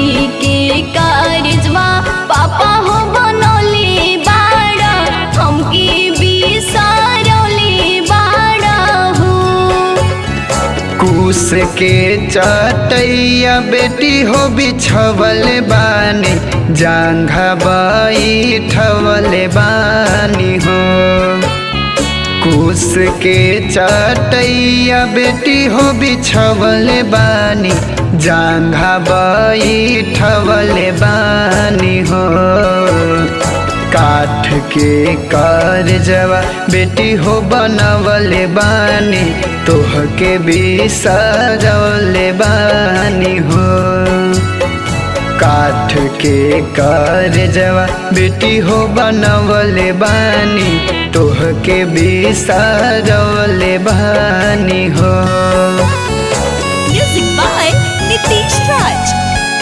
बेटी के कारजवा पापा हो बनौले बाड़ा हमके बिसारौले बाड़ा हो कुश के चटैया बेटी हो बिछवल बानी जांघा बैठवल बानी हो कुश के चटैया बेटी हो बिछवल बानी जांघा बैठवल बानी हो काठ के कारजवा बेटी हो बनवल बानी तोह के बिसरौल बानी हो काठ के कारजवा बेटी हो बनवल बानी तोह के बिसरौल बानी हो म्यूजिक बाय नितीश राज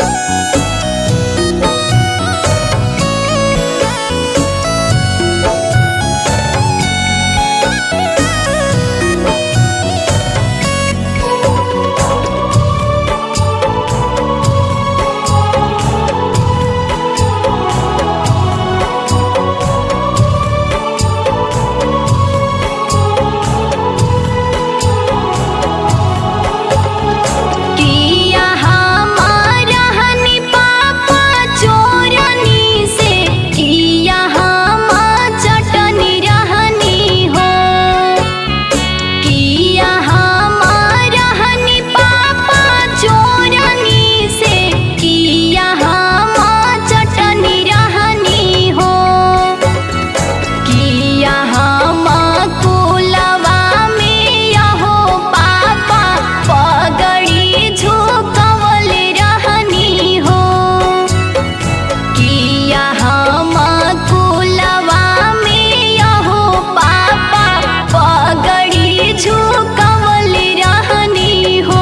किया हमारा हनी पापा चोरनी से किया हम चटनी रहनी हो किया हमारा हनी पापा चोरनी से किया हम चटनी रहनी हो किया हम कुलवा में यहो पापा पगड़ी झुकवल रहनी हो किया हम कुलवा में यहो पापा पगड़ी झुकवल रहनी हो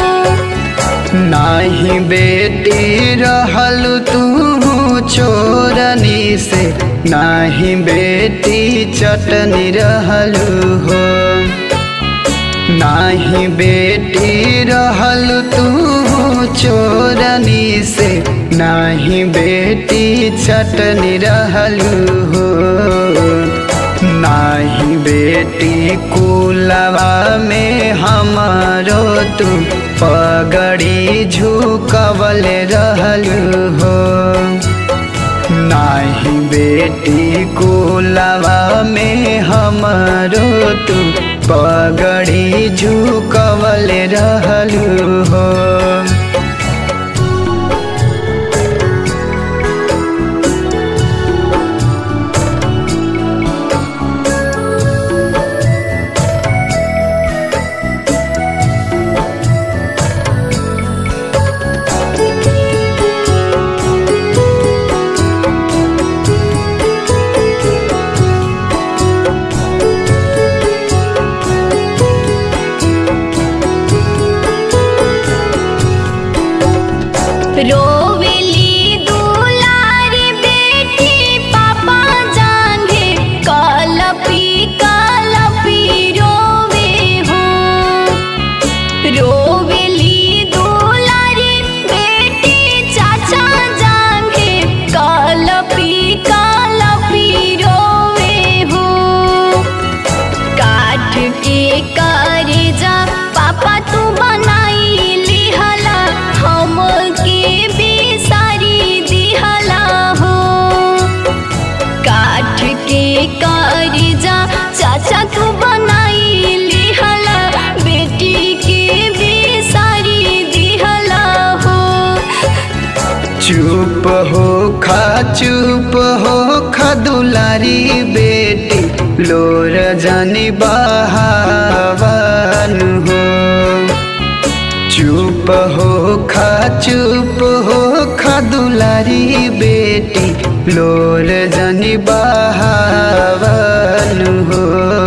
नाही बेटी रहल तू चोरनी से नाही बेटी चटनी रहलू हो नाही बेटी रहल तू चोरनी से नाही बेटी चटनी रहलू हो नाही बेटी कुलवा में हमारो तू पगड़ी झुकवल रहलू हो नाही बेटी कुलवा में हमारो तू पगड़ी झुकवल रहलू हो रोवेली दुलारी बेटी पापा जांघे कलपी कलपी रोवे हो रोवेली दुलारी बेटी चाचा जांघे कलपी कलपी रोवे हो काठ के कारेजा पापा तू बनाई लिहला हम के बिसारी दिहला हो काठ के कारेजा चाचा तू बनाई लिहला बेटी के बिसारी दिहला हो चुप हो खा चुप हो खा दुलारी बेटी लोर जानी बहावन हो चुप हो खा चुप हो खा दुलारी बेटी लोर जानी बहावन हो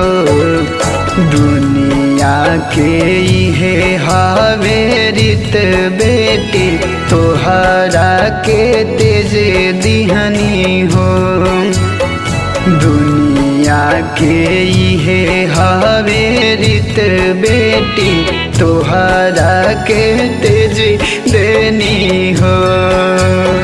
दुनिया के इहे हवे रीत बेटी तोहरा के तेज दिहनी हो दुनिया के इहे हवे रित बेटी तोहरा के तेज देनी हो